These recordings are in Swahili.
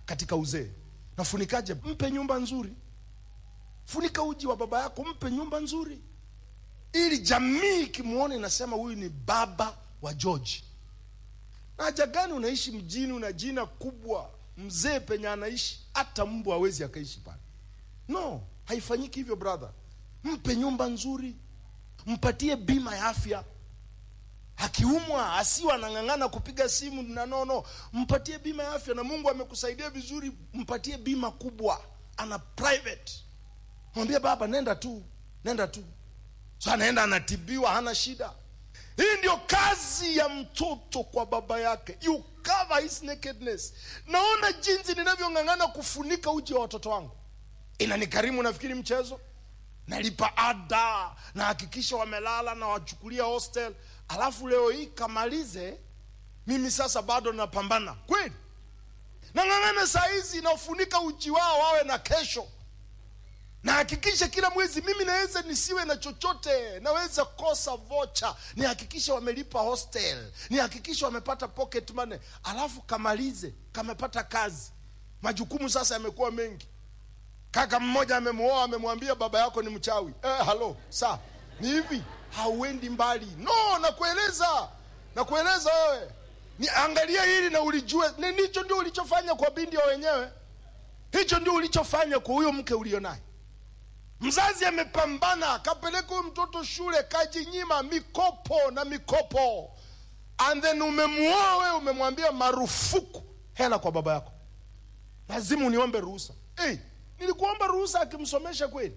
katika uzee. Nafunikaje? Mpe nyumba nzuri, funika uji wa baba yako, mpe nyumba nzuri, ili jamii ikimwona inasema huyu ni baba wa George. Na haja gani unaishi mjini, una jina kubwa, mzee penye anaishi hata mbwa hawezi akaishi pale. No, haifanyiki hivyo brother. Mpe nyumba nzuri, mpatie bima ya afya. Akiumwa asiwa anang'ang'ana kupiga simu na nono, mpatie bima ya afya. Na Mungu amekusaidia vizuri, mpatie bima kubwa, ana private. Mwambie baba, nenda tu, nenda tu. So anaenda anatibiwa, hana shida. Hii ndio kazi ya mtoto kwa baba yake, you cover his nakedness. Naona jinsi ninavyong'ang'ana kufunika uchi wa watoto wangu, inanikarimu. Nafikiri mchezo, nalipa ada, nahakikisha wamelala na wachukulia hostel, alafu leo hii kamalize, mimi sasa bado napambana kweli, nang'ang'ana saa hizi nafunika uchi wao wawe na kesho nahakikisha kila mwezi mimi naweza nisiwe na chochote, naweza kosa vocha, nihakikishe wamelipa hostel, nihakikishe wamepata pocket money, alafu kamalize, kamepata kazi. Majukumu sasa yamekuwa mengi. Kaka mmoja amemuoa, amemwambia baba yako ni mchawi. Eh, halo, sa ni hivi, hauendi mbali. No, nakueleza, nakueleza wewe, ni angalia hili na ulijue, ni hicho ndio ulichofanya kwa binti wa wenyewe, hicho ndio ulichofanya kwa huyo mke ulio naye. Mzazi amepambana akapeleka huyu mtoto shule, kajinyima mikopo na mikopo, and then umemuoa wewe, umemwambia marufuku hela kwa baba yako, lazima uniombe ruhusa. Hey, nilikuomba ruhusa akimsomesha kweli?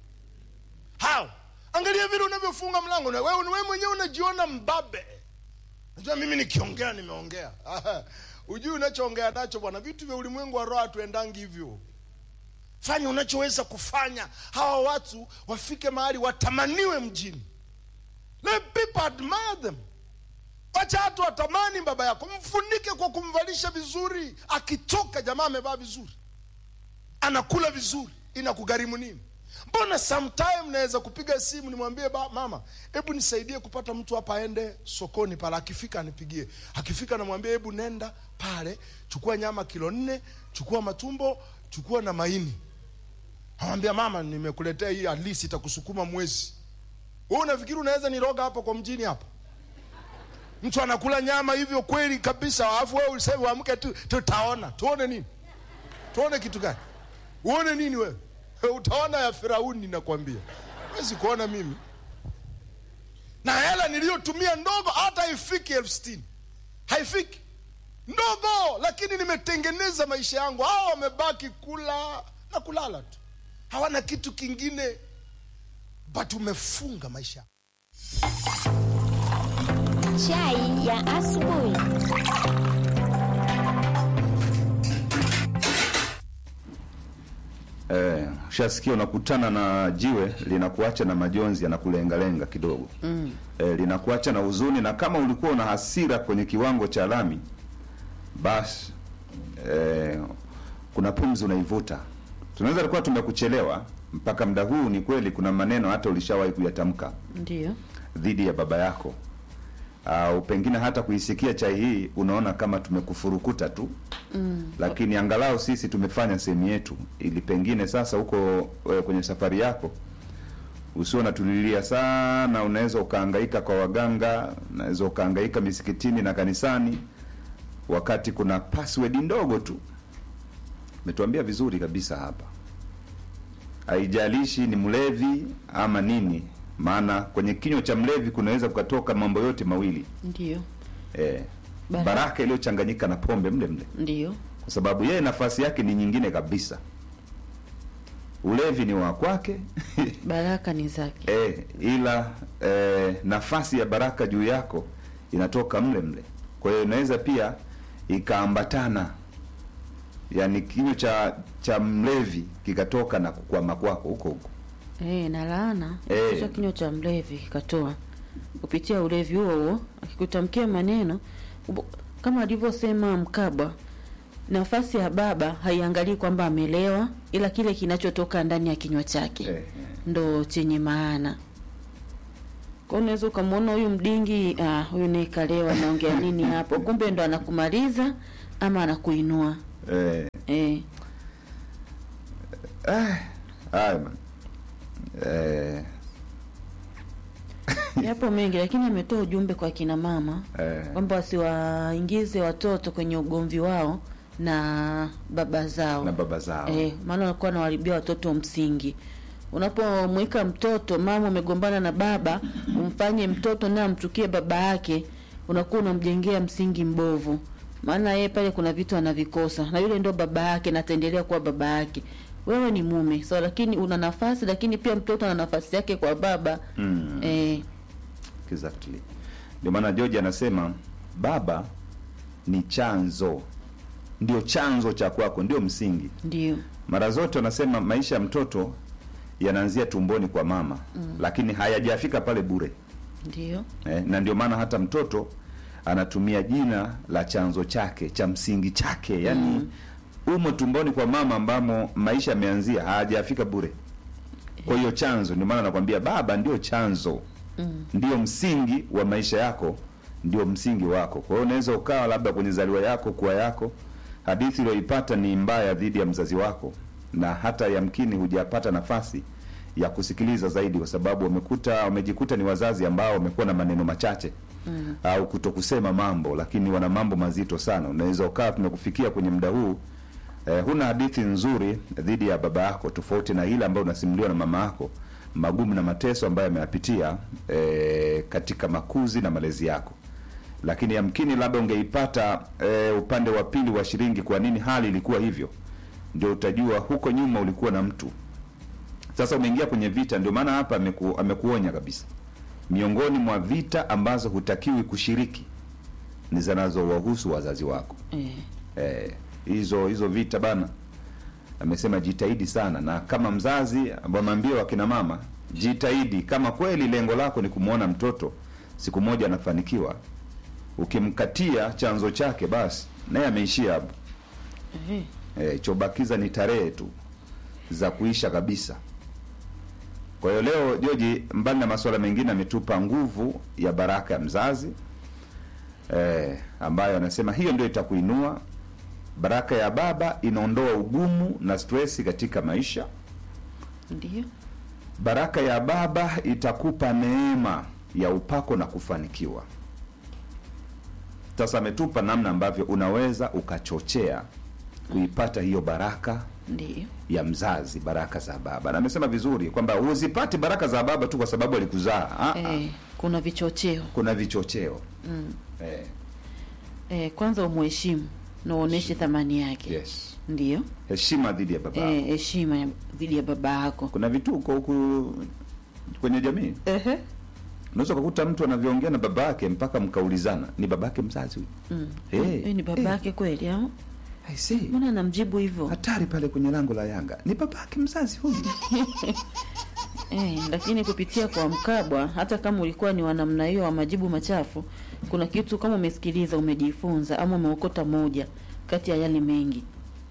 How? Angalia vile unavyofunga mlango na wewe, wewe mwenyewe unajiona mbabe. Najua mimi nikiongea nimeongea. Ujui unachoongea nacho bwana, vitu vya ulimwengu wa roho hatuendangi hivyo. Fanya unachoweza kufanya, hawa watu wafike mahali watamaniwe mjini. Let people admire them. Wacha watu watamani baba yako, mfunike kwa kumvalisha vizuri. Akitoka jamaa amevaa vizuri, anakula vizuri, inakugharimu nini? Mbona sometime naweza kupiga simu nimwambie ba, mama, hebu nisaidie kupata mtu hapa aende sokoni pale, akifika anipigie. Akifika namwambia hebu nenda pale, chukua nyama kilo nne, chukua matumbo, chukua na maini. Namwambia mama, nimekuletea hii, at least itakusukuma mwezi. Wewe unafikiri unaweza niroga hapa kwa mjini hapa? Mtu anakula nyama hivyo kweli kabisa, alafu wewe useme uamke tu, tutaona. Tuone nini? Tuone kitu gani? Uone nini wewe? Utaona ya Firauni, nakwambia. Huwezi kuona mimi na hela niliyotumia ndogo, hata haifiki elfu sitini haifiki ndogo, lakini nimetengeneza maisha yangu. Hao wamebaki kula na kulala tu, hawana kitu kingine, but umefunga maisha. Chai ya asubuhi. Eh, ushasikia unakutana na jiwe linakuacha na majonzi yanakulengalenga kidogo mm. Eh, linakuacha na huzuni, na kama ulikuwa una hasira kwenye kiwango cha lami, basi eh, kuna pumzi unaivuta. Tunaweza kuwa tumekuchelewa mpaka muda huu. Ni kweli kuna maneno hata ulishawahi kuyatamka Ndio. dhidi ya baba yako au pengine hata kuisikia chai hii unaona kama tumekufurukuta tu mm. Lakini angalau sisi tumefanya sehemu yetu, ili pengine sasa huko eh, kwenye safari yako usio natulilia sana. Unaweza ukahangaika kwa waganga, unaweza ukahangaika misikitini na kanisani, wakati kuna password ndogo tu. Umetuambia vizuri kabisa hapa, haijalishi ni mlevi ama nini maana kwenye kinywa cha mlevi kunaweza kukatoka mambo yote mawili Ndio. eh, Baraka. baraka iliyochanganyika na pombe mle mle, Ndio. kwa sababu yeye nafasi yake ni nyingine kabisa. Ulevi ni wa kwake Baraka ni zake. eh, ila eh, nafasi ya baraka juu yako inatoka mle mle. Kwa hiyo inaweza pia ikaambatana, yani kinywa cha cha mlevi kikatoka na kukwama kwako huko huko. Eh, na laana Eh. kisha kinywa cha mlevi kikatoa kupitia ulevi huo huo, akikutamkia maneno ubo- kama alivyosema Mkabwa, nafasi ya baba haiangalii kwamba amelewa, ila kile kinachotoka ndani ya kinywa chake Eh, ndo chenye maana. Kwa hiyo unaweza ukamwona huyu mdingi, ah, huyu naye kalewa, anaongea nini hapo? Kumbe ndo anakumaliza ama anakuinua. eh, Eh, Eh, haya man. Eh, yapo mengi lakini ametoa ujumbe kwa kina mama eh, kwamba wasiwaingize watoto kwenye ugomvi wao na baba zao na baba zao Eh, maana wanakuwa wanawaribia watoto msingi. Unapomweka mtoto mama umegombana na baba, umfanye mtoto naye amchukie baba yake, unakuwa unamjengea msingi mbovu. Maana yeye pale kuna vitu anavikosa na yule ndio baba yake na ataendelea kuwa baba yake. Wewe ni mume so, lakini una nafasi, lakini pia mtoto ana nafasi yake kwa baba Mm. eh, exactly. Ndio maana George anasema baba ni chanzo, ndio chanzo cha kwako, ndio msingi. ndio Mara zote wanasema maisha ya mtoto yanaanzia tumboni kwa mama mm. lakini hayajafika pale bure ndio eh, na ndio maana hata mtoto anatumia jina la chanzo chake cha msingi chake yani mm. umo tumboni kwa mama ambamo maisha yameanzia hayajafika bure kwa hiyo chanzo ndio maana nakwambia baba ndio chanzo mm. ndio msingi wa maisha yako ndio msingi wako kwa hiyo unaweza ukawa labda kwenye zaliwa yako kuwa yako hadithi uliyoipata ni mbaya dhidi ya mzazi wako na hata yamkini hujapata nafasi ya kusikiliza zaidi kwa sababu wamekuta wamejikuta ni wazazi ambao wamekuwa na maneno machache mm. au kuto kusema mambo lakini wana mambo mazito sana unaweza ukawa tumekufikia kwenye muda huu eh, huna hadithi nzuri dhidi ya baba yako tofauti na ile ambayo unasimuliwa na mama yako magumu na mateso ambayo ameyapitia eh, katika makuzi na malezi yako lakini yamkini labda ungeipata eh, upande wa pili wa shilingi kwa nini hali ilikuwa hivyo ndio utajua huko nyuma ulikuwa na mtu sasa umeingia kwenye vita ndio maana hapa ameku, amekuonya kabisa miongoni mwa vita ambazo hutakiwi kushiriki ni zinazowahusu wazazi wako eh, eh, hizo hizo vita bana amesema jitahidi sana na kama mzazi wameambia wakina mama jitahidi kama kweli lengo lako ni kumwona mtoto siku moja anafanikiwa ukimkatia chanzo chake basi naye ameishia hapo eh, e, chobakiza ni tarehe tu za kuisha kabisa kwa hiyo leo joji mbali na masuala mengine ametupa nguvu ya baraka ya mzazi e, ambayo anasema hiyo ndio itakuinua baraka ya baba inaondoa ugumu na stresi katika maisha ndio baraka ya baba itakupa neema ya upako na kufanikiwa sasa ametupa namna ambavyo unaweza ukachochea kuipata hiyo baraka ndio ya mzazi baraka za baba na amesema vizuri kwamba huzipati baraka za baba tu kwa sababu alikuzaa Ah, ah. eh, kuna vichocheo kuna vichocheo mm. eh, eh, kwanza umuheshimu na uoneshe thamani yake yes ndio heshima dhidi ya baba eh, heshima ya- dhidi ya baba yako kuna vituko huku kwenye jamii Ehe. unaweza ukakuta mtu anavyoongea na baba yake mpaka mkaulizana ni baba yake mzazi huyu Mm. Eh, Huyu ni baba eh. yake kweli au I see. mbona anamjibu hivyo hatari pale kwenye lango la yanga ni baba yake mzazi huyu eh, lakini kupitia kwa mkabwa hata kama ulikuwa ni wa namna hiyo wa majibu machafu kuna kitu kama umesikiliza umejifunza ama umeokota moja kati ya yale mengi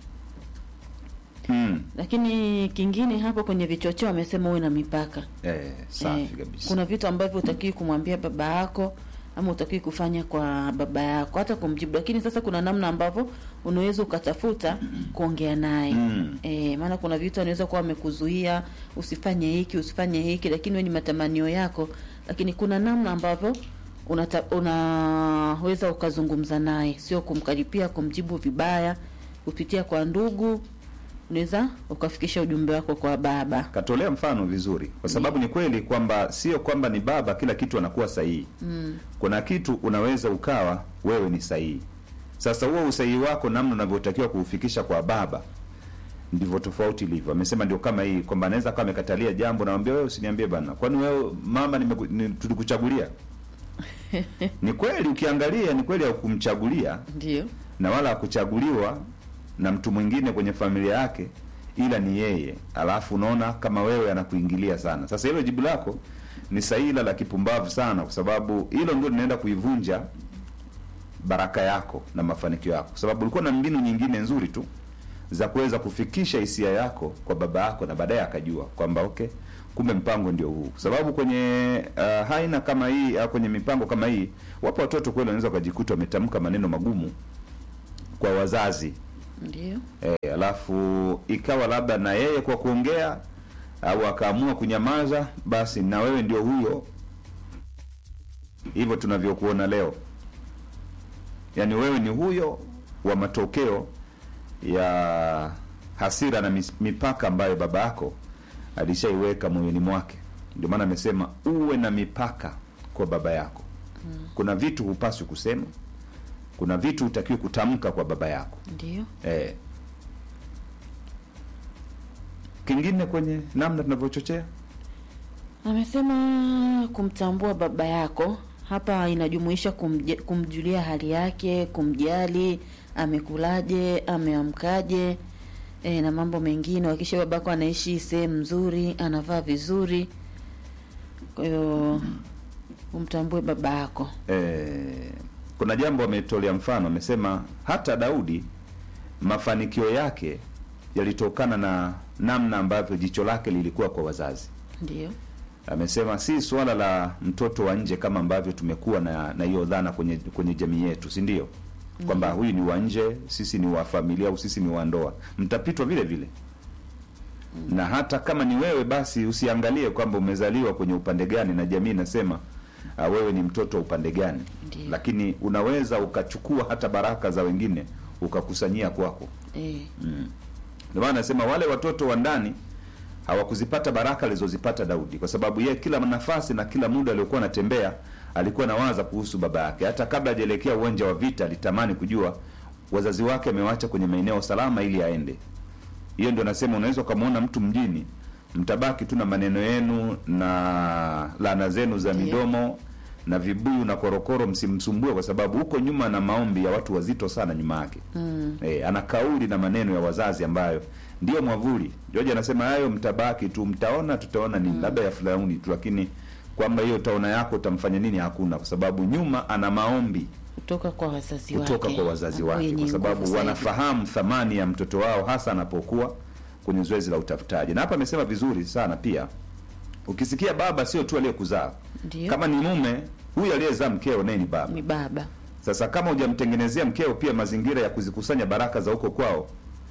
hmm. lakini kingine hapo kwenye vichocheo amesema uwe na mipaka eh, safi Eh, kabisa kuna vitu ambavyo utakiwi kumwambia baba yako ama utakiwi kufanya kwa baba yako hata kumjibu lakini sasa kuna namna ambavyo unaweza ukatafuta kuongea naye Mm. e, maana kuna vitu anaweza kuwa amekuzuia usifanye hiki usifanye hiki lakini we ni matamanio yako lakini kuna namna ambavyo unata, unaweza ukazungumza naye sio kumkaripia kumjibu vibaya kupitia kwa ndugu unaweza ukafikisha ujumbe wako kwa baba katolea mfano vizuri kwa sababu ni kweli kwamba sio kwamba ni baba kila kitu anakuwa sahihi mm. kuna kitu unaweza ukawa wewe ni sahihi sasa huo usahihi wako namna unavyotakiwa kuufikisha kwa baba ndivyo tofauti ilivyo amesema ndio kama hii kwamba anaweza kama amekatalia jambo nawambia wewe usiniambie bana kwani wewe mama nimeku, ni, tulikuchagulia ni kweli ukiangalia ni kweli haukumchagulia ndio na wala hakuchaguliwa na mtu mwingine kwenye familia yake ila ni yeye alafu unaona kama wewe anakuingilia sana sasa hilo jibu lako ni sahihi ila la kipumbavu sana kwa sababu hilo ndio linaenda kuivunja baraka yako na mafanikio yako kwa sababu ulikuwa na mbinu nyingine nzuri tu za kuweza kufikisha hisia yako kwa baba yako na baadaye akajua kwamba okay kumbe mpango ndio huu kwa sababu kwenye uh, haina kama hii au kwenye mipango kama hii wapo watoto kweli wanaweza wakajikuta wametamka maneno magumu kwa wazazi ndio e, alafu ikawa labda na yeye kwa kuongea au akaamua kunyamaza, basi na wewe ndio huyo, hivyo tunavyokuona leo, yaani wewe ni huyo wa matokeo ya hasira na mis- mipaka ambayo baba yako alishaiweka moyoni mwake. Ndio maana amesema uwe na mipaka kwa baba yako. Kuna vitu hupaswi kusema, kuna vitu hutakiwi kutamka kwa baba yako. ndio Eh. Kingine kwenye namna tunavyochochea amesema kumtambua baba yako hapa inajumuisha kumje, kumjulia hali yake kumjali amekulaje ameamkaje e, na mambo mengine wakisha babako anaishi sehemu nzuri anavaa vizuri kwa hiyo umtambue baba yako eh, kuna jambo ametolea mfano, amesema hata Daudi mafanikio yake yalitokana na namna ambavyo jicho lake lilikuwa kwa wazazi. ndio Amesema si suala la mtoto wa nje kama ambavyo tumekuwa na na hiyo dhana kwenye kwenye jamii yetu, si ndio? Kwamba huyu ni wa nje, sisi ni wa familia au sisi ni wa ndoa, mtapitwa vile vile. Na hata kama ni wewe, basi usiangalie kwamba umezaliwa kwenye upande gani na jamii inasema uh, wewe ni mtoto wa upande gani, Ndiyo. lakini unaweza ukachukua hata baraka za wengine ukakusanyia kwako. e, Ndio maana nasema wale watoto wa ndani hawakuzipata baraka alizozipata Daudi, kwa sababu yeye kila nafasi na kila muda aliokuwa anatembea alikuwa anawaza kuhusu baba yake. Hata kabla hajaelekea uwanja wa vita, alitamani kujua wazazi wake amewacha kwenye maeneo salama ili aende. Hiyo ndio nasema, unaweza ukamwona mtu mjini, mtabaki tu na maneno yenu na laana zenu za Ndiyo. midomo na vibuyu na korokoro, msimsumbue, kwa sababu huko nyuma na maombi ya watu wazito sana nyuma yake mm, e, ana kauli na maneno ya wazazi ambayo ndio mwavuli. George anasema hayo mtabaki tu, mtaona tutaona nini, labda ya fulani tu, lakini kwamba hiyo utaona yako utamfanya nini, hakuna, kwa sababu nyuma ana maombi kutoka kwa wazazi wake kutoka kwa wazazi ambao wake, yenye kwa nguvu sababu zaidi. wanafahamu thamani ya mtoto wao, hasa anapokuwa kwenye zoezi la utafutaji. Na hapa amesema vizuri sana pia, ukisikia baba sio tu aliyekuzaa, Ndiyo. kama ni mume huyu aliyezaa mkeo naye ni baba. ni baba Sasa kama hujamtengenezea mkeo pia mazingira ya kuzikusanya baraka za huko kwao,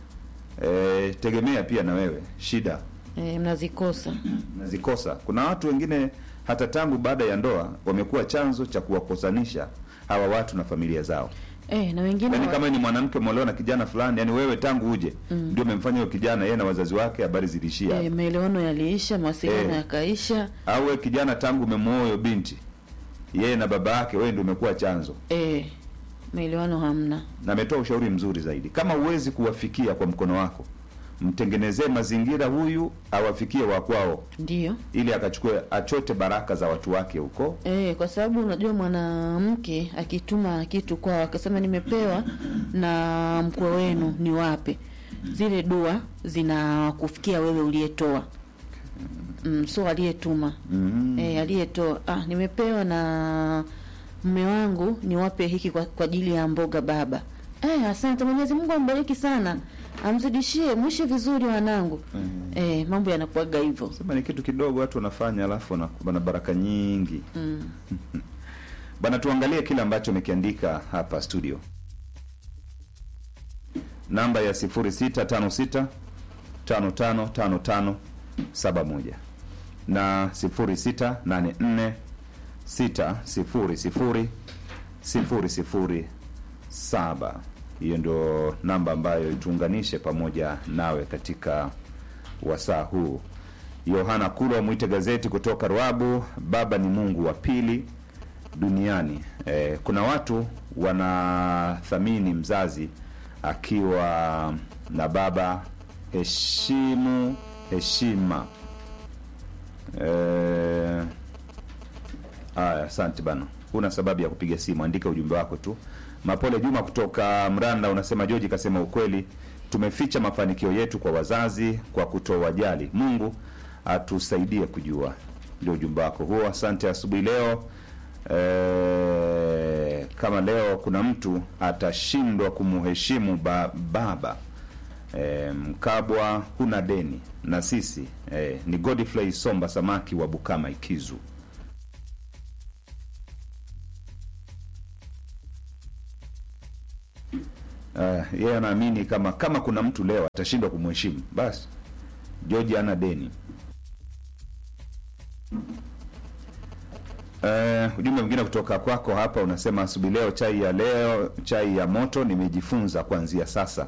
e, tegemea pia na wewe shida e, mnazikosa nazikosa. Kuna watu wengine hata tangu baada ya ndoa wamekuwa chanzo cha kuwakosanisha hawa watu na familia zao. e, na wengine Yaani wa- kama ni mwanamke umeolewa na kijana fulani, yani wewe tangu uje ndio umemfanya huyo kijana yeye na wazazi wake habari zilishia. e, maelewano yaliisha mawasiliano Eh. yakaisha Au wewe kijana tangu umemwoa huyo binti yeye na baba yake, wewe ndio umekuwa chanzo. e, maelewano hamna na ametoa ushauri mzuri zaidi. Kama huwezi kuwafikia kwa mkono wako, mtengenezee mazingira huyu awafikie wa kwao, ndio ili akachukue achote baraka za watu wake huko. E, kwa sababu unajua mwanamke akituma kitu kwao akasema nimepewa na mkwe wenu ni wape, zile dua zinakufikia wewe uliyetoa. Mm, so aliyetuma mm e, aliyetoa ah, nimepewa na mme wangu niwape hiki kwa, kwa ajili ya mboga baba. Eh, asante Mwenyezi Mungu ambariki sana, amzidishie, mwishi vizuri wanangu. Mm. Eh, mambo yanakuwaga hivyo. Sema ni kitu kidogo watu wanafanya, alafu wana- wana baraka nyingi Mm. bana. Tuangalie kile ambacho amekiandika hapa studio, namba ya 0656 555571 na 0684 600 007. Hiyo ndio namba ambayo ituunganishe pamoja nawe katika wasaa huu. Yohana Kulwa mwite gazeti kutoka Ruabu. Baba ni Mungu wa pili duniani. E, kuna watu wanathamini mzazi akiwa na baba. Heshimu heshima. Eh, Aya, asante bana. Huna sababu ya kupiga simu, andika ujumbe wako tu. Mapole Juma kutoka Mranda unasema Joji kasema ukweli, tumeficha mafanikio yetu kwa wazazi kwa kutowajali. Mungu atusaidie kujua. Ndio ujumbe wako huo, asante asubuhi leo. E, kama leo kuna mtu atashindwa kumuheshimu ba, baba e, Mkabwa huna deni na sisi e, ni Godfrey Somba Samaki wa Bukama Ikizu. Uh, yeye anaamini kama kama kuna mtu leo atashindwa kumheshimu basi George ana deni. Uh, ujumbe mwingine kutoka kwako hapa unasema asubuhi leo chai ya leo chai ya moto nimejifunza kuanzia sasa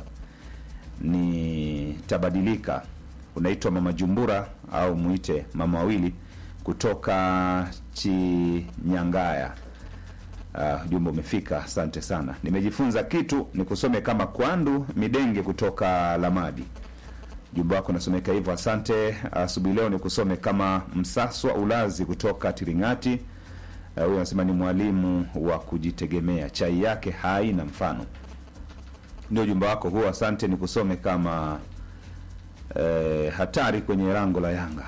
nitabadilika. Unaitwa Mama Jumbura au muite Mama Wawili kutoka Chinyangaya. Uh, ujumbe umefika, asante sana. Nimejifunza kitu, nikusome kama Kwandu Midenge kutoka Lamadi. Ujumbe wako unasomeka hivyo, asante. Asubuhi leo nikusome kama Msaswa Ulazi kutoka Tiringati. Uh, Huyu anasema ni mwalimu wa kujitegemea, chai yake haina mfano. Ndio ujumbe wako huo, asante. Nikusome kama eh, hatari kwenye lango la Yanga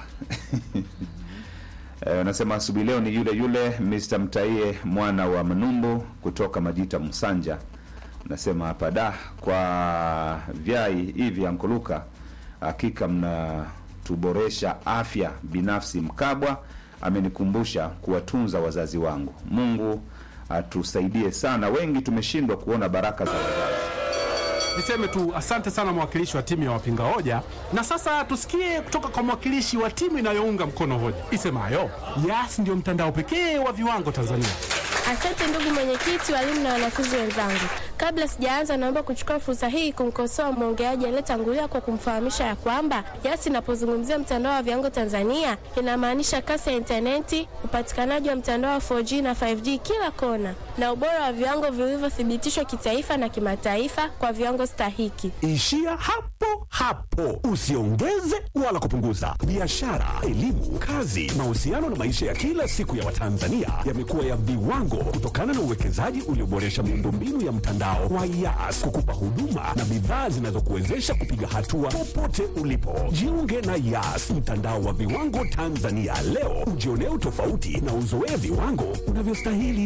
Eh, Unasema asubuhi leo ni yule yule Mr. Mtaie mwana wa Manumbu kutoka Majita Msanja. Unasema hapa da kwa vyai hivi ankoluka, hakika mnatuboresha afya binafsi. Mkabwa amenikumbusha kuwatunza wazazi wangu. Mungu atusaidie sana, wengi tumeshindwa kuona baraka za wazazi. Niseme tu asante sana mwakilishi wa timu ya wapinga hoja, na sasa tusikie kutoka kwa mwakilishi wa timu inayounga mkono hoja isemayo Yas ndio mtandao pekee wa viwango Tanzania. Asante ndugu mwenyekiti, walimu na wanafunzi wenzangu. Kabla sijaanza, naomba kuchukua fursa hii kumkosoa mwongeaji aliyetangulia kwa kumfahamisha ya kwamba Yas inapozungumzia mtandao wa viwango Tanzania inamaanisha kasi ya intaneti, upatikanaji wa mtandao wa 4G na 5G kila kona, na ubora wa viwango vilivyothibitishwa kitaifa na kimataifa kwa viwango stahiki. Ishia hapo hapo, usiongeze wala kupunguza. Biashara, elimu, kazi, mahusiano na maisha ya kila siku ya Watanzania yamekuwa ya viwango kutokana na uwekezaji ulioboresha miundombinu ya mtandao wa Yas kukupa huduma na bidhaa zinazokuwezesha kupiga hatua popote ulipo. Jiunge na Yas, mtandao wa viwango Tanzania leo, ujionee utofauti na uzoee viwango unavyostahili.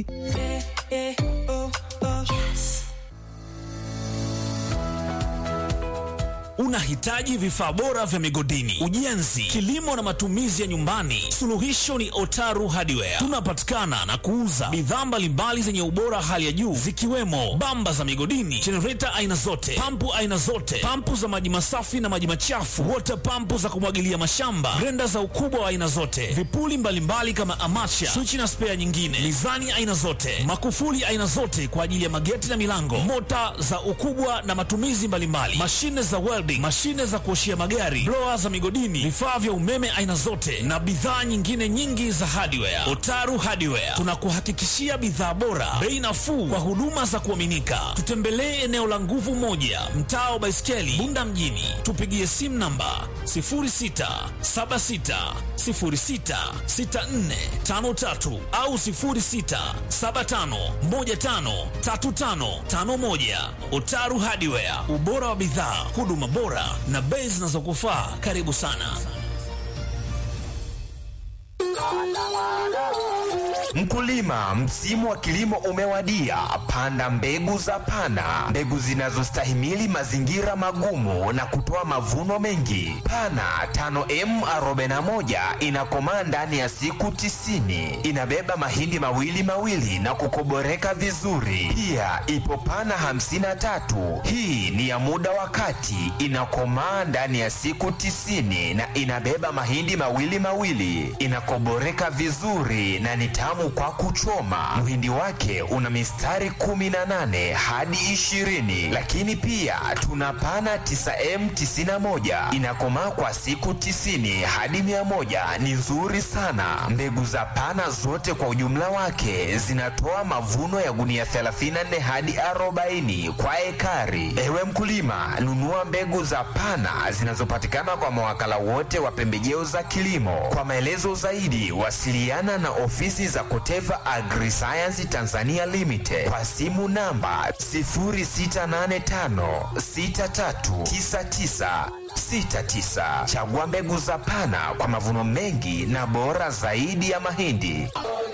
Unahitaji vifaa bora vya migodini, ujenzi, kilimo na matumizi ya nyumbani? Suluhisho ni Otaru Hardware. Tunapatikana na kuuza bidhaa mbalimbali zenye ubora hali ya juu zikiwemo bamba za migodini, jenereta aina zote, pampu aina zote, pampu za maji masafi na maji machafu, wota pampu za kumwagilia mashamba, grenda za ukubwa wa aina zote, vipuli mbalimbali kama amacha, swichi na spea nyingine, mizani aina zote, makufuli aina zote kwa ajili ya mageti na milango, mota za ukubwa na matumizi mbalimbali, mashine za welding, mashine za kuoshia magari, blower za migodini, vifaa vya umeme aina zote na bidhaa nyingine nyingi za hardware. Otaru Hardware tunakuhakikishia bidhaa bora, bei nafuu kwa huduma za kuaminika. Tutembelee eneo la Nguvu Moja, mtaa wa Baiskeli, Bunda mjini. Tupigie simu namba 0676066453 au 0675153551. Otaru Hardware, ubora wa bidhaa, huduma bora na bei zinazokufaa. Karibu sana. Mkulima, msimu wa kilimo umewadia. Panda mbegu za Pana, mbegu zinazostahimili mazingira magumu na kutoa mavuno mengi. Pana 5M41 inakomaa ndani ya siku tisini. Inabeba mahindi mawili mawili na kukoboreka vizuri. Pia ipo Pana 53, hii ni ya muda wa kati, inakomaa ndani ya siku tisini na inabeba mahindi mawili mawili, inakoboreka vizuri na ni tamu kwa kuchoma. Mhindi wake una mistari 18 hadi 20, lakini pia tuna pana 9M91 inakomaa kwa siku 90 hadi 100. Ni nzuri sana. Mbegu za pana zote kwa ujumla wake zinatoa mavuno ya gunia 34 hadi 40 kwa ekari. Ewe mkulima, nunua mbegu za pana zinazopatikana kwa mawakala wote wa pembejeo za kilimo. Kwa maelezo zaidi, wasiliana na ofisi za Koteva Agriscience Tanzania Limited kwa simu namba 0685639969. Chagua mbegu za Pana kwa mavuno mengi na bora zaidi ya mahindi.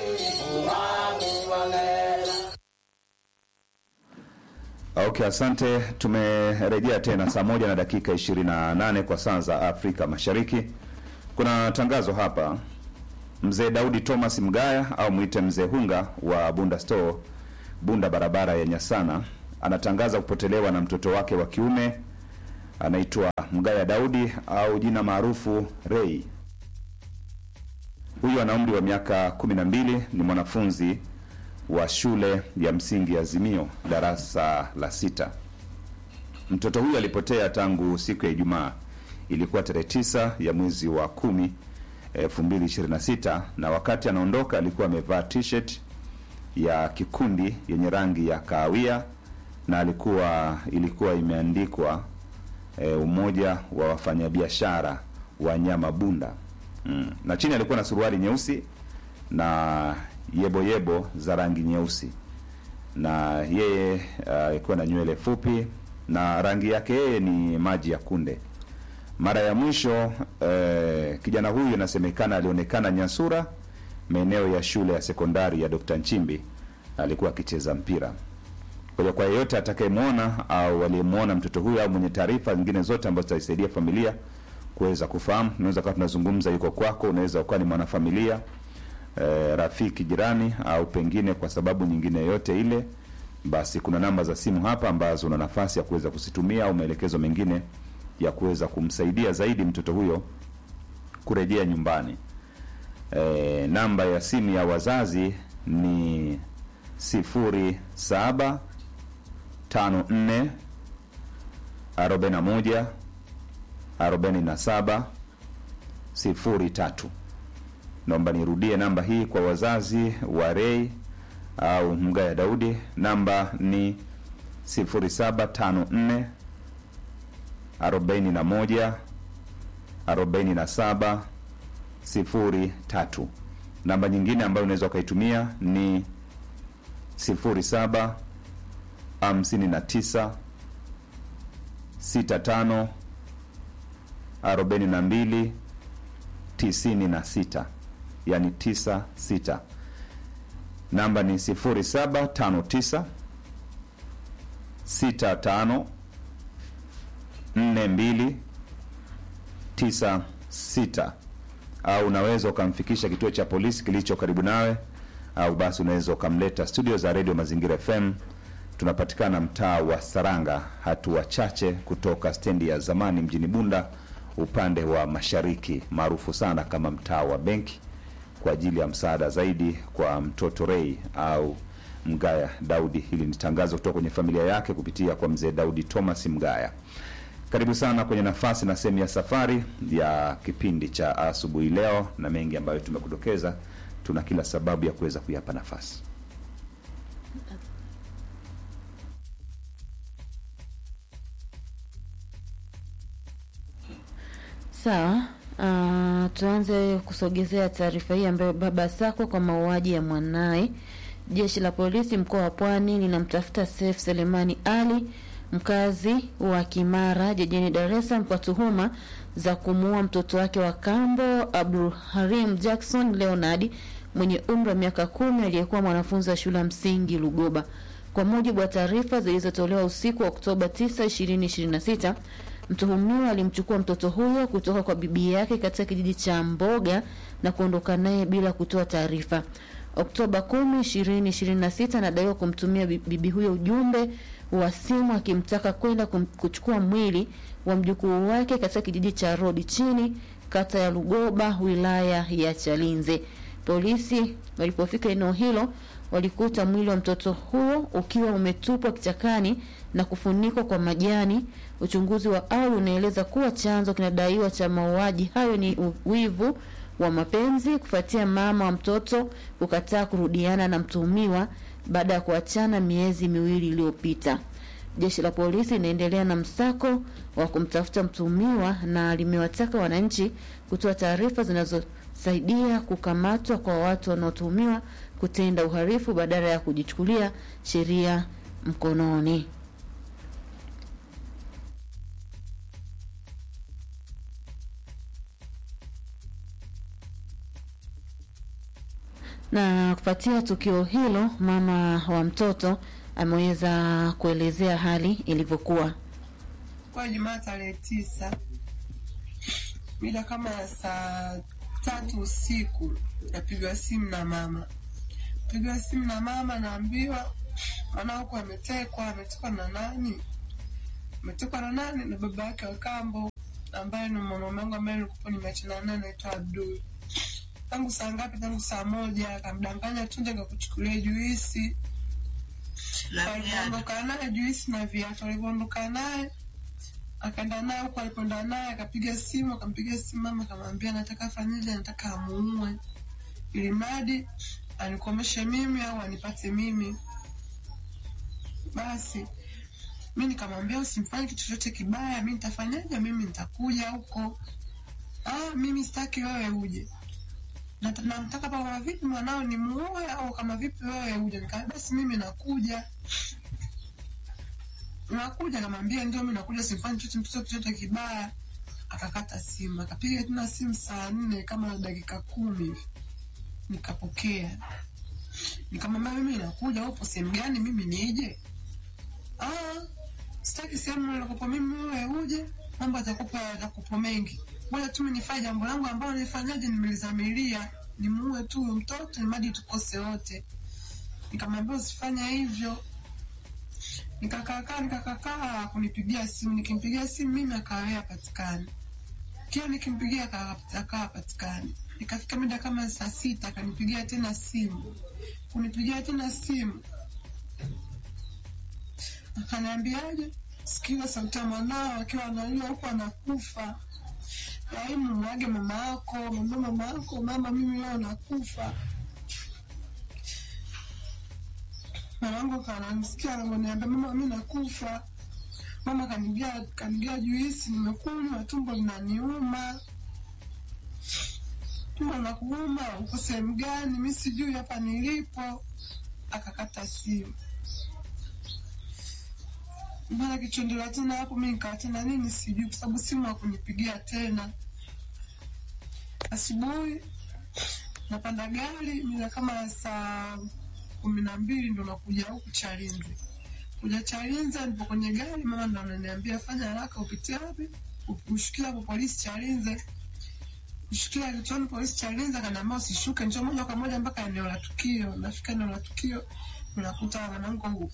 Okay, asante. Tumerejea tena saa moja na dakika 28 kwa saa za Afrika Mashariki. Kuna tangazo hapa. Mzee Daudi Thomas Mgaya au mwite Mzee Hunga wa Bunda Store, Bunda barabara ya Nyasana, anatangaza kupotelewa na mtoto wake wa kiume anaitwa Mgaya Daudi au jina maarufu Ray. Huyu ana umri wa miaka kumi na mbili, ni mwanafunzi wa shule ya msingi Azimio darasa la sita. Mtoto huyu alipotea tangu siku ya Ijumaa, ilikuwa tarehe tisa ya mwezi wa kumi 2026 na wakati anaondoka alikuwa amevaa t-shirt ya kikundi yenye rangi ya kahawia na alikuwa ilikuwa imeandikwa e, umoja wa wafanyabiashara wa nyama bunda mm. na chini alikuwa na suruali nyeusi na yebo yebo za rangi nyeusi na yeye alikuwa na nywele fupi na rangi yake yeye ni maji ya kunde mara ya mwisho eh, kijana huyu inasemekana alionekana Nyasura, maeneo ya shule ya sekondari ya Dr. Nchimbi, alikuwa akicheza mpira. Kwa hiyo kwa yeyote atakayemwona au aliyemwona mtoto huyu au mwenye taarifa zingine zote ambazo zitaisaidia familia kuweza kufahamu, unaweza kuwa tunazungumza yuko kwako, unaweza ukawa ni mwanafamilia eh, rafiki, jirani, au pengine kwa sababu nyingine yoyote ile, basi kuna namba za simu hapa ambazo una nafasi ya kuweza kuzitumia au maelekezo mengine ya kuweza kumsaidia zaidi mtoto huyo kurejea nyumbani. E, namba ya simu ya wazazi ni sifuri saba tano nne arobaini na moja arobaini na saba sifuri tatu. Naomba nirudie namba hii kwa wazazi wa Rei au Mgaya Daudi, namba ni sifuri saba tano nne arobaini na moja arobaini na saba sifuri tatu. Namba nyingine ambayo unaweza ukaitumia ni sifuri saba hamsini na tisa sita tano arobaini na mbili tisini na sita yani tisa sita. Namba ni sifuri saba tano tisa sita tano nne mbili tisa sita au unaweza ukamfikisha kituo cha polisi kilicho karibu nawe au basi unaweza ukamleta studio za redio mazingira fm tunapatikana mtaa wa saranga hatua chache kutoka stendi ya zamani mjini bunda upande wa mashariki maarufu sana kama mtaa wa benki kwa ajili ya msaada zaidi kwa mtoto rei au mgaya daudi hili ni tangazo kutoka kwenye familia yake kupitia kwa mzee daudi thomas mgaya karibu sana kwenye nafasi na sehemu ya safari ya kipindi cha asubuhi leo na mengi ambayo tumekudokeza tuna kila sababu ya kuweza kuyapa nafasi Sawa. Uh, tuanze kusogezea taarifa hii ambayo baba Sako kwa mauaji ya mwanaye. Jeshi la polisi mkoa wa Pwani linamtafuta Seif Selemani Ali mkazi wa Kimara jijini Dar es Salaam kwa tuhuma za kumuua mtoto wake wa kambo Abdul Harim Jackson Leonard mwenye umri wa miaka kumi aliyekuwa mwanafunzi wa shule ya msingi Lugoba. Kwa mujibu wa taarifa zilizotolewa usiku wa Oktoba 9, 2026, mtuhumiwa alimchukua mtoto huyo kutoka kwa bibi yake katika kijiji cha Mboga na kuondoka naye bila kutoa taarifa. Oktoba 10, 2026 anadaiwa kumtumia bibi huyo ujumbe wa simu akimtaka kwenda kuchukua mwili wa mjukuu wake katika kijiji cha Rodi chini kata ya Lugoba wilaya ya Chalinze. Polisi walipofika eneo hilo walikuta mwili wa mtoto huo ukiwa umetupwa kichakani na kufunikwa kwa majani. Uchunguzi wa awali unaeleza kuwa chanzo kinadaiwa cha mauaji hayo ni wivu wa mapenzi kufuatia mama wa mtoto kukataa kurudiana na mtuhumiwa baada ya kuachana miezi miwili iliyopita. Jeshi la polisi linaendelea na msako wa kumtafuta mtuhumiwa na limewataka wananchi kutoa taarifa zinazosaidia kukamatwa kwa watu wanaotuhumiwa kutenda uhalifu badala ya kujichukulia sheria mkononi. Na kufuatia tukio hilo, mama wa mtoto ameweza kuelezea hali ilivyokuwa. Kwa Jumaa tarehe tisa mida kama ya saa tatu usiku napigwa simu na mama, pigwa simu na mama, naambiwa maana huku ametekwa ametekwa na nani ametekwa na nani na baba yake wa kambo ambaye ni mwanaume wangu ambaye nilikuwa nimeachana naye anaitwa abdul tangu saa ngapi tangu saa moja akamdanganya tu nje kakuchukulia juisi alivyoondoka naye juisi na viatu alivyoondoka naye akaenda naye huku alipoenda naye akapiga simu akampiga simu mama akamwambia nataka fanyeje nataka amuue ili mradi anikomeshe mimi au anipate mimi basi mi nikamwambia usimfanye kitu chochote kibaya mi nitafanyaje mimi nitakuja huko ah, mimi sitaki wewe uje Nata- namtaka kama vipi mwanao ni muoe au kama vipi wewe uje nikaa basi mimi nakuja nakuja namwambia ndio mi nakuja simfanyi chochote mtoto chochote kibaya akakata simu akapiga tena simu saa nne kama na dakika kumi hivi nikapokea nikamwambia mimi nakuja upo sehemu gani mimi nije ah, sitaki sehemu nilikopo mimi wewe uje mambo atakupa yatakupo mengi moja tu mimi nifanye jambo langu ambalo nifanyaje nimelizamilia nimuue tu huyo mtoto nimadi tukose wote nikamwambia usifanye hivyo nikakaakaa nikakakaa kunipigia simu nikimpigia simu mimi akawea patikani kila nikimpigia aka- akawa patikani ikafika mida kama saa sita akanipigia tena simu kunipigia tena simu akaniambiaje sikiza sauti ya mwanao akiwa analia huku anakufa laimu mwage mama yako mwambie mama yako mama mimi leo nakufa mamangu kanamsikia anavyoniambia mama mi nakufa mama kanigia kanigia juisi nimekunywa tumbo linaniuma tumbo la kuuma uko sehemu gani mi sijui hapa nilipo akakata simu mara kichondela tena hapo mi nikawa tena nini sijui kwa sababu simu hakunipigia tena asubuhi napanda gari mida kama saa kumi na mbili ndo nakuja huku chalinze kuja chalinze nipo kwenye gari mama ndo ananiambia fanya haraka upitie wapi ushukia hapo polisi chalinze kushikia kituoni polisi chalinze akaniambia usishuke njoo moja kwa moja mpaka eneo la tukio nafika eneo la tukio unakuta mwanangu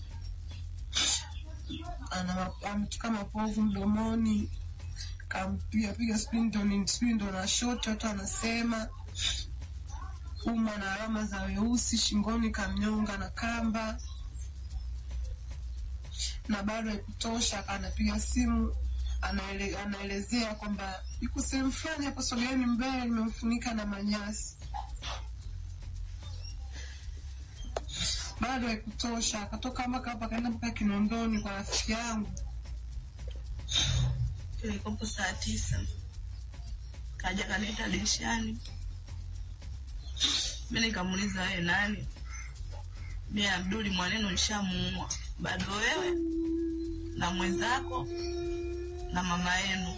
ana ametoka mapovu mdomoni kampiga piga sijui ndo ni sijui ndo na shoti watu anasema uma na alama za weusi shingoni kamnyonga na kamba na bado haikutosha anapiga simu anaele, anaelezea kwamba yuko sehemu fulani hapo sogeeni mbele nimemfunika na manyasi bado haikutosha akatoka mpaka hapa akaenda mpaka kinondoni kwa rafiki yangu ilikopo saa tisa kaja kaniita dirishani mi nikamuuliza wewe nani mi abduli mwanenu nishamuua bado wewe na mwenzako na mama yenu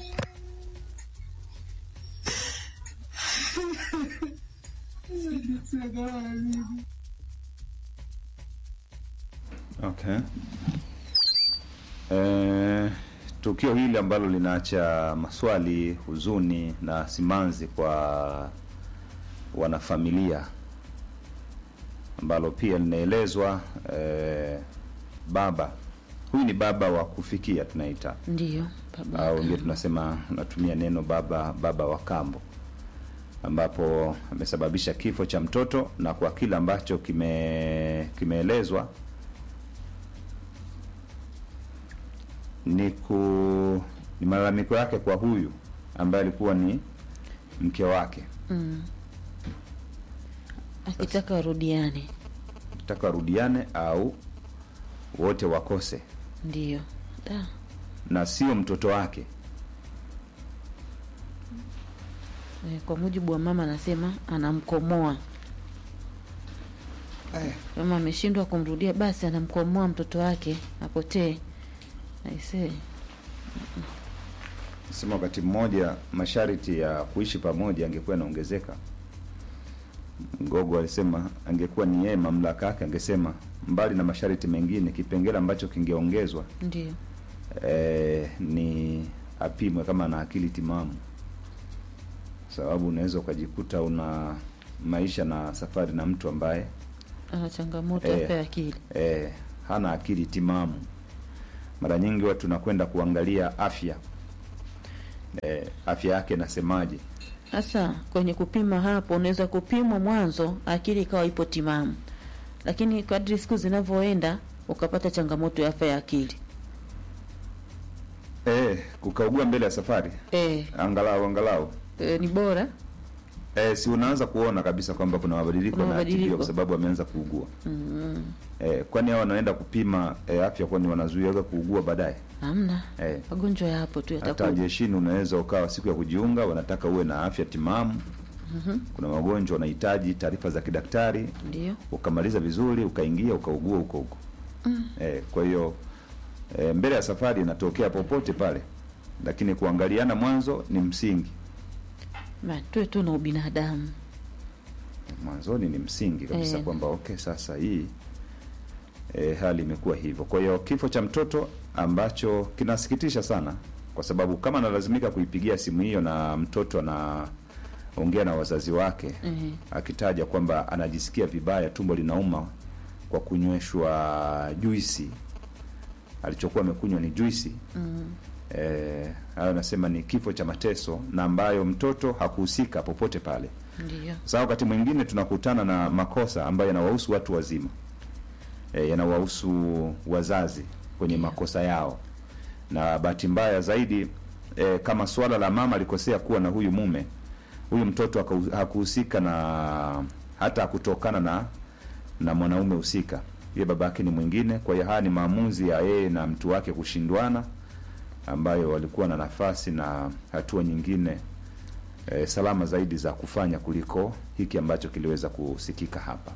Okay. Eh, tukio hili ambalo linaacha maswali, huzuni na simanzi kwa wanafamilia ambalo pia linaelezwa eh, baba huyu ni baba wa kufikia tunaita Ndiyo, baba. au ndio tunasema natumia neno baba baba wa kambo ambapo amesababisha kifo cha mtoto na kwa kile ambacho kime kimeelezwa ni ku ni malalamiko yake kwa huyu ambaye alikuwa ni mke wake Mm. Akitaka warudiane, taka warudiane au wote wakose ndiyo. Da. na sio mtoto wake Eh, Kwa mujibu wa mama anasema anamkomoa kama ameshindwa kumrudia basi anamkomoa mtoto wake apotee. Aisee, sema wakati mmoja masharti ya kuishi pamoja angekuwa yanaongezeka mgogo alisema angekuwa ni yeye mamlaka yake angesema mbali na masharti mengine kipengele ambacho kingeongezwa ndiyo. eh, ni apimwe kama ana akili timamu sababu unaweza ukajikuta una maisha na safari na mtu ambaye Ana changamoto Eh. hapa ya akili. eh, hana akili timamu. Mara nyingi watu tunakwenda kuangalia afya e, afya yake nasemaje. Sasa kwenye kupima hapo, unaweza kupimwa mwanzo akili ikawa ipo timamu, lakini kadri siku zinavyoenda ukapata changamoto ya afya ya akili. E, kukaugua mbele ya safari E, angalau angalau e, ni bora e, si unaanza kuona kabisa kwamba kuna mabadiliko Kuna yanatibiwa mabadiliko. kwa sababu ameanza kuugua. mm, E, kwani hao wanaenda kupima e, afya kwani wanazuia kuugua baadaye? hamna E, magonjwa yapo tu hata yatakuja. jeshini unaweza ukawa siku ya kujiunga wanataka uwe na afya timamu. Mhm, Kuna magonjwa wanahitaji taarifa za kidaktari, Ndio. ukamaliza vizuri, ukaingia ukaugua huko huko. Mm. E, kwa hiyo e, mbele ya safari inatokea popote pale, lakini kuangaliana mwanzo ni msingi. Ma, tuwe tu na ubinadamu. Mwanzoni ni msingi kabisa Eh. kwamba okay, sasa hii e, hali imekuwa hivyo. Kwa hiyo kifo cha mtoto ambacho kinasikitisha sana, kwa sababu kama analazimika kuipigia simu hiyo na mtoto anaongea na wazazi wake Eh, akitaja kwamba anajisikia vibaya, tumbo linauma kwa kunyweshwa juisi, alichokuwa amekunywa ni juisi mm, eh, hayo anasema ni kifo cha mateso na ambayo mtoto hakuhusika popote pale. Ndio. Sasa wakati mwingine tunakutana na makosa ambayo yanawahusu watu wazima e, yanawahusu wazazi kwenye makosa yao, na bahati mbaya zaidi e, kama swala la mama alikosea kuwa na huyu mume, huyu mtoto haka- hakuhusika na hata hakutokana na na mwanaume husika, yeye babake ni mwingine. Kwa hiyo haya ni maamuzi ya yeye na mtu wake kushindwana, ambayo walikuwa na nafasi na hatua nyingine e, salama zaidi za kufanya kuliko hiki ambacho kiliweza kusikika hapa.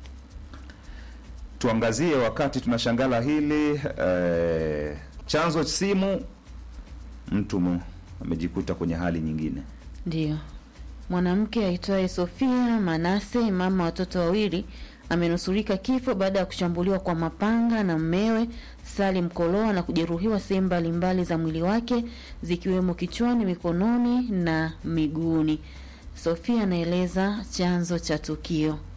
Tuangazie wakati tunashangala hili e, chanzo simu, mtu mu- amejikuta kwenye hali nyingine. Ndio. Mwanamke aitwaye Sofia Manase, mama watoto wawili, amenusurika kifo baada ya kushambuliwa kwa mapanga na mmewe Salim Koloa na kujeruhiwa sehemu mbalimbali za mwili wake zikiwemo kichwani, mikononi na miguuni. Sofia anaeleza chanzo cha tukio.